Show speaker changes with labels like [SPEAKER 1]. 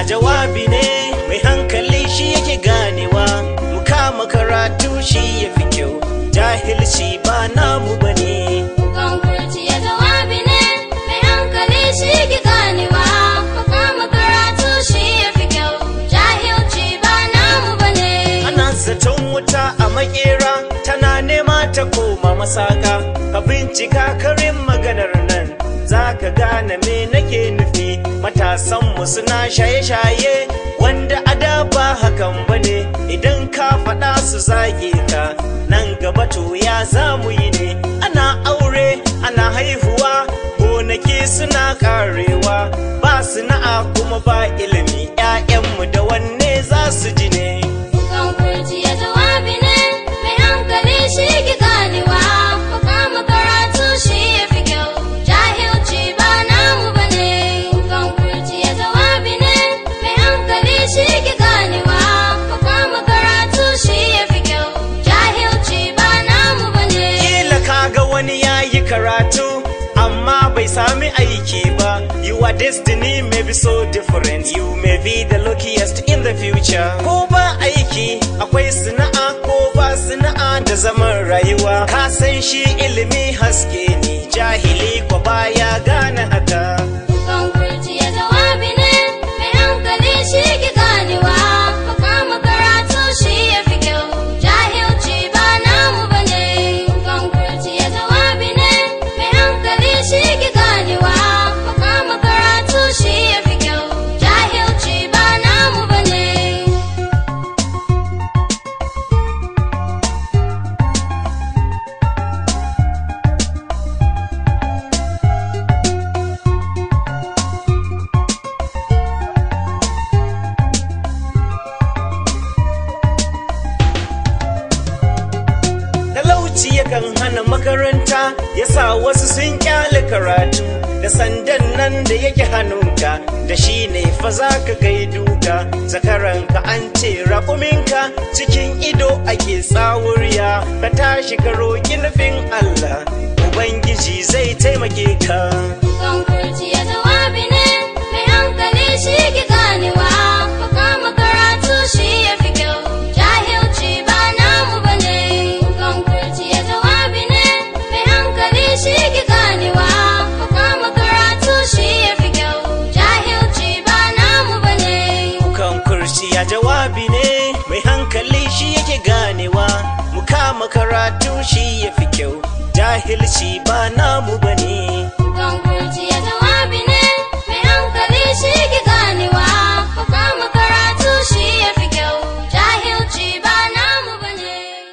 [SPEAKER 1] jawabi ne mai hankali shi yake ganewa mu kama karatu shi ya fi kyau jahilci ba namu bane
[SPEAKER 2] Kan kurciya jawabi ne, mai hankali shi ki ganewa. Makama karatu shi ya fi kyau, jahilci ba namu bane.
[SPEAKER 1] ana zaton wuta a makera tana nema ta koma masaka ka bincika karin maganar nan za ka gane me nake nufi matasanmu suna shaye-shaye wanda a da ba hakan bane idan ka faɗa su zage ka nan gaba to ya za mu yi ne ana aure ana haihuwa gonaki suna karewa ba sana'a kuma ba ilimi 'ya'yanmu da wanne za su ji ne
[SPEAKER 2] Kan kurciya jawabi ne, mai hankali shi ki ganewa. Makama karatu shi ya fi kyau, jahilci ba namu bane. Kan kurciya jawabi ne, mai hankali shi ki ganewa. Makama karatu shi ya fi kyau, jahilci ba namu bane.
[SPEAKER 1] Kila kaga wani ya yi karatu amma bai sami aiki ba Your destiny may be so different You may be the luckiest in the future Ko ba aiki akwai sana'a ko ba sana'a da zaman rayuwa Ka san shi ilimi haske ne jahili ko baya gane haka
[SPEAKER 2] Kan kurciya jawabi ne, mai hankali shi ki ganewa. Makama karatu shi ya fi kyau, jahilci ba namu bane. Kan kurciya jawabi ne, mai hankali shi ki ganewa. Makama karatu shi ya fi kyau, jahilci ba namu bane.
[SPEAKER 1] talauci yakan hana makaranta ya sa wasu sun kyale karatu da sandan nan da yake hannunka da shi ne fa za ka gai duka zakaranka an ce raƙuminka cikin ido ake tsawuriya ka tashi ka roƙi nufin Allah Ubangiji zai taimake ka
[SPEAKER 2] Kan kurciya jawabi ne, mai hankali shi ki ganewa. Makama karatu shi ya fi kyau, jahilci ba namu bane. Kan kurciya jawabi ne, mai hankali shi ki ganewa. Makama karatu shi ya fi kyau, jahilci ba namu bane.
[SPEAKER 1] Kukan kurciya jawabi ne mai hankali shi yake ganewa mu kama karatu shi ya fi kyau jahilci ba namu